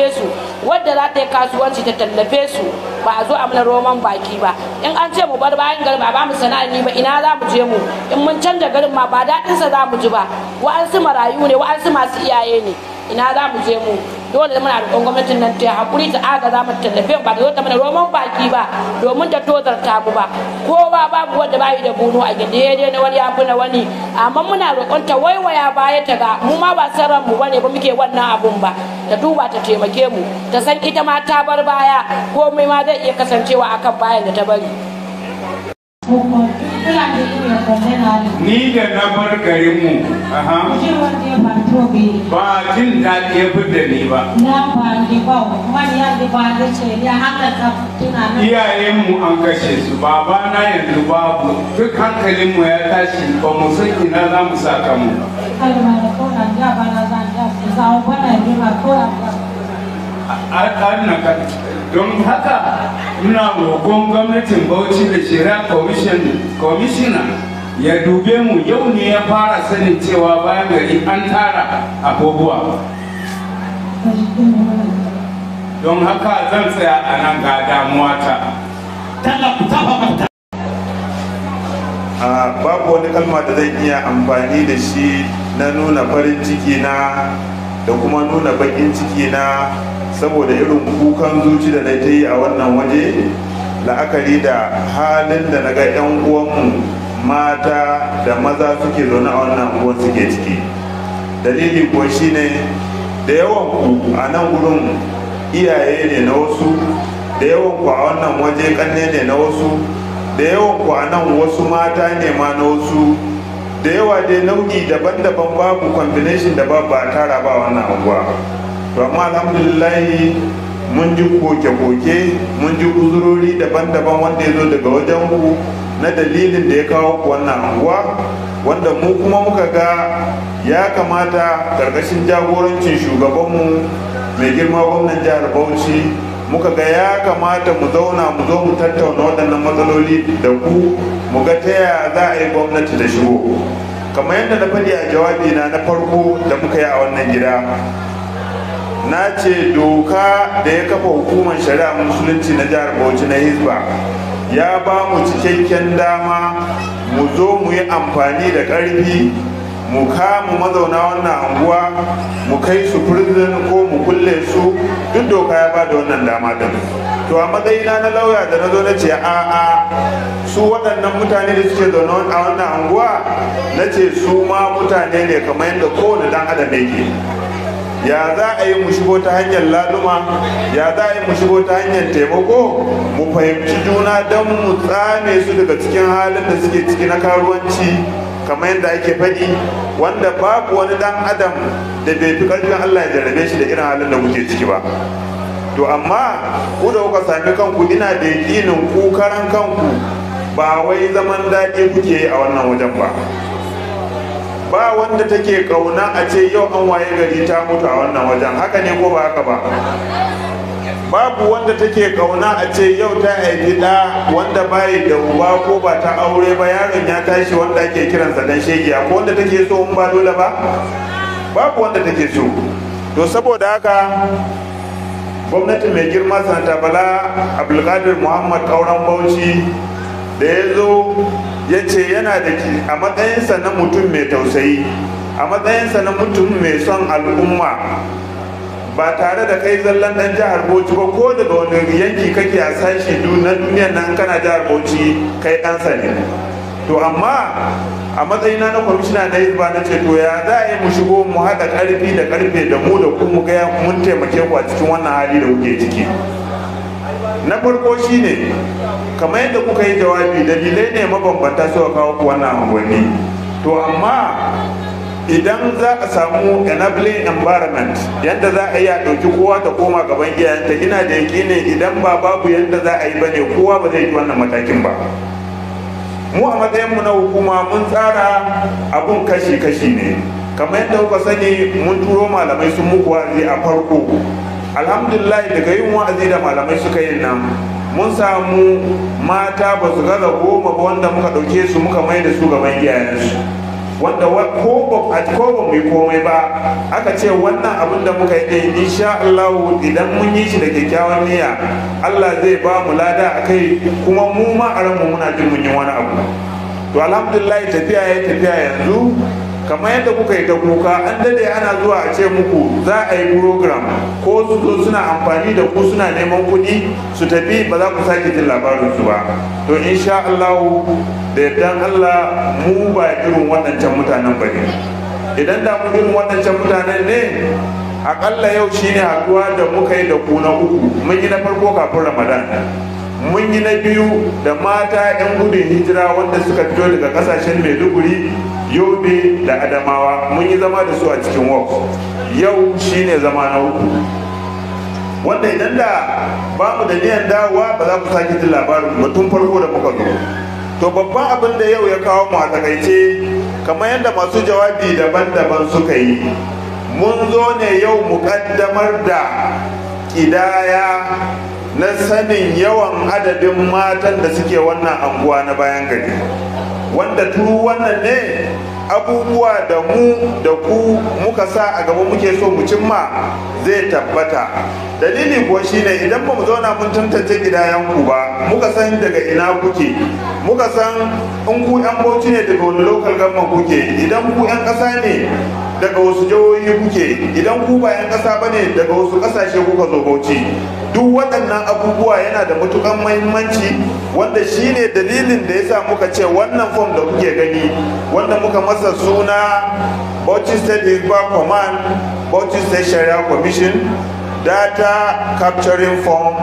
tallafe su wadda za ta yi kasuwanci ta tallafe su ba a zo a mana roman baki ba in an ce mu bar bayan gari ba ba mu sana'a ni ba ina za mu je mu in mun canja garin ma ba daɗinsa za mu ji ba wa'ansu marayu ne wa'ansu masu iyaye ne ina za mu je mu dole muna roƙon gwamnatin nan ta haƙuri ta aga za mu tallafe ba ta zo ta mana roman baki ba domin ta tozarta mu ba kowa babu wanda bayi da bunu a gindi dai na wani ya fi na wani amma muna roƙon ta waiwaya baya ta ga mu ma ba san ran mu bane ba muke wannan abun ba ta duba ta taimake mu ta san ita ma ta bar baya komai ma zai iya kasancewa akan bayan da ta bari ni da na bar garinmu aha, ba jin daɗi ya fi da ni ba iyayenmu an kashe su babana yanzu babu duk hankalinmu ya tashi ba mu san ina za mu sa kanmu an don haka muna roƙon gwamnatin bauchi da shari'a commission commissioner ya dube mu yau ne ya fara sanin cewa bayan gari an tara abubuwa don haka zan tsaya a nan ga damuwa ta a babu wani kalma da zan iya amfani da shi na nuna farin ciki na da kuma nuna bakin ciki na saboda irin kukan zuci da na ta yi a wannan waje la'akari da halin da na ga 'yan uwanmu mata da maza suke zaune a wannan unguwar suke ciki dalili kuwa shine da yawan ku a nan gurin iyaye ne na wasu da yawan ku a wannan waje kanne ne na wasu da yawan ku a nan wasu mata ne ma na wasu da yawa dai nau'i daban-daban babu combination da babu a tara ba wannan unguwa to amma alhamdulillahi mun ji koke-koke mun ji uzurori daban-daban wanda ya zo daga wajen ku na dalilin da ya kawo ku wannan anguwa wanda mu kuma muka ga ya kamata karkashin jagorancin shugabanmu mai girma gwamnan jihar bauchi muka ga ya kamata mu zauna mu zo mu tattauna waɗannan matsaloli da ku mu ga ta yaya za a yi gwamnati da shigo kamar yadda na faɗi a jawabi na na farko da muka yi a wannan gida na ce doka da ya kafa hukumar shari'a musulunci na jihar bauchi na hizba ya ba mu cikakken dama mu zo mu yi amfani da ƙarfi mu kama mazauna wannan anguwa mu kai su prison ko mu kulle su duk doka ya ba da wannan dama din to a matsayina na lauya da na zo na ce a a su waɗannan mutane da suke zaune a wannan anguwa na ce su ma mutane ne kamar yadda kowane dan adam yake ya za a yi mu shigo ta hanyar laluma ya za a yi mu shigo ta hanyar taimako mu fahimci juna don mu tsame su daga cikin halin da suke ciki na karuwanci kamar yadda ake faɗi wanda babu wani dan adam da bai fi ƙarfin allah ya jarrabe shi da irin halin da kuke ciki ba to amma ku da kuka sami kanku ina da yaƙinin ku karan kanku ba wai zaman daɗi kuke yi a wannan wajen ba ba wanda take kauna a ce yau an waye gari ta mutu a wannan wajen haka ne ko ba haka ba babu wanda take kauna a ce yau ta haifi ɗa wanda bayi da uba ko ba ta aure ba yaron ya tashi wanda ake kiransa dan shegiya ko wanda take so in ba dole ba babu wanda take so to saboda haka gwamnati mai girma sanata bala abdulkadir muhammad kauran bauchi da ya zo ya ce yana da a matsayinsa na mutum mai tausayi a matsayinsa na mutum mai son al'umma ba tare da kai zallan dan jihar bauchi ba ko daga wani yanki kake a sashi na duniyan nan kana jihar bauchi kai ɗansa ne to amma a matsayina na kwamishina na hizba na ce to ya za a yi mu shigo mu haɗa ƙarfi da ƙarfe da mu da ku mu ga mun taimake ku a cikin wannan hali da kuke ciki na farko shine kamar yadda kuka yi jawabi dalilai ne mabambanta suka kawo ku wannan unguwanni to amma idan za a samu enabling environment yadda za a yi a ɗauki kowa ta koma gaban iyayenta ina da yakinin idan ba babu yadda za a yi ba ne kowa ba zai yi wannan matakin ba mu a matsayinmu na hukuma mun tsara abun kashi-kashi ne kamar yadda kuka sani mun turo malamai sun muku wa'azi a farko alhamdulillah daga yin wa'azi da malamai suka yin nan mun samu mata ba su gaza goma ba wanda muka ɗauke su muka mai da su gaban iyayensu wanda ko ba a ko ba mu yi komai ba aka ce wannan abin da muka yi ɗin insha Allah idan mun yi shi da kyakkyawan niyya Allah zai ba mu lada a kai kuma mu ma a ranmu muna jin mun yi wani abu to alhamdulillah tafiya ya tafiya yanzu kamar yadda kuka yi ta kuka an dade ana zuwa a ce muku za a yi program ko su zo suna amfani da ku suna neman kuɗi su tafi ba za ku sake jin labarin su ba to insha Allah da yardan Allah mu ba irin waɗancan mutanen ba ne idan da mu irin waɗancan mutanen ne akalla yau shine haduwa da muka yi da ku na uku mun yi na farko kafin ramadan mun yi na biyu da mata 'yan gudun hijira wanda suka fito daga kasashen maiduguri yobe da adamawa mun yi zama da su a cikin wok yau shine zama na uku wanda idan da ba mu da niyan dawowa ba za ku sake jin labarin ba tun farko da muka zo to babban abin da yau ya kawo mu a takaice kamar yadda masu jawabi daban-daban suka yi mun zo ne yau mu kaddamar da kidaya na sanin yawan adadin matan da suke wannan anguwa na bayan gari wanda turu wannan ne abubuwa da mu da ku muka sa a gaba muke so mu cimma zai tabbata dalili kuwa shine idan ba mu zauna mun tantance gidayenku ba muka san daga ina kuke muka san in ku yan bauchi ne daga wani local government kuke idan ku yan ƙasa ne daga wasu jihohi kuke idan ku ba yan ƙasa ba ne daga wasu ƙasashe kuka zo bauchi duk waɗannan abubuwa yana da matukan mahimmanci wanda shine dalilin da yasa muka ce wannan fom da kuke gani wanda muka masa suna Bauchi State Hizba Command Bauchi State Sharia Commission Data Capturing Form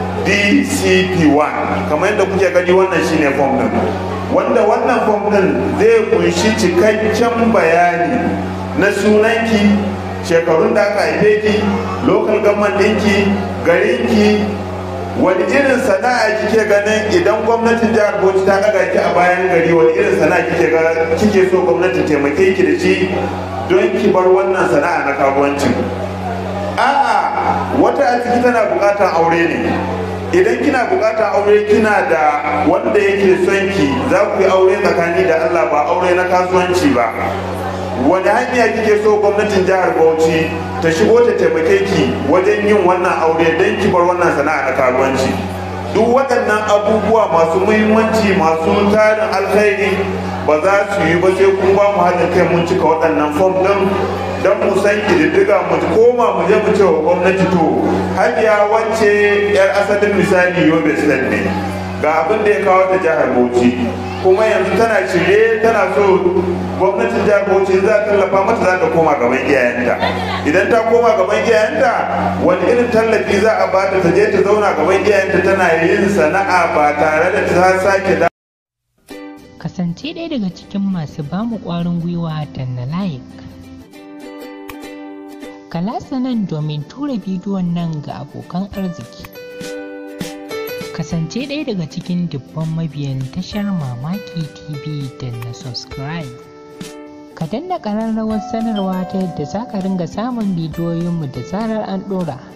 DCP1 kamar yadda kuke gani wannan shine form din wanda wannan form din zai kunshi cikakken bayani na sunanki shekarun da aka haife ki local government ɗinki garinki wani irin sana'a kike ganin idan gwamnatin jihar bauchi ta ɗaga ki a bayan gari wani irin sana'a kike ga kike so gwamnatin taimake ki da shi don ki bar wannan sana'a na karuwancin a'a wata a ciki tana buƙatar aure ne idan kina buƙatar aure kina da wanda yake son ki za ku yi aure tsakani da Allah ba aure na kasuwanci ba wani hanya kike so gwamnatin jihar bauchi ta shigo ta taimake ki wajen yin wannan aure don ki bar wannan sana'a na karuwanci duk waɗannan abubuwa masu muhimmanci masu tarin alkhairi ba za su yi ba sai kun ba mu haɗin kai mun cika waɗannan fom ɗin don mu san ƙididdiga mu koma mu je mu ce wa gwamnati to hajiya wacce yar asalin misali yobe state ne ga abin da ya kawo ta jihar bauchi kuma yanzu tana shirye tana so gwamnatin jihar bauchi za ta tallafa mata za ta koma gaban iyayenta idan ta koma gaban iyayenta wani irin tallafi za a bata ta je ta zauna gaban iyayenta tana yin sana'a ba tare da ta sake da kasance ɗaya daga cikin masu bamu ƙwarin gwiwa da na like kalasa nan domin tura bidiyon nan ga abokan arziki kasance ɗaya daga cikin dubban mabiyan tashar mamaki tv da na subscribe ka danna ƙararrawar sanarwa ta yadda za ka ringa samun bidiyoyinmu da zarar an ɗora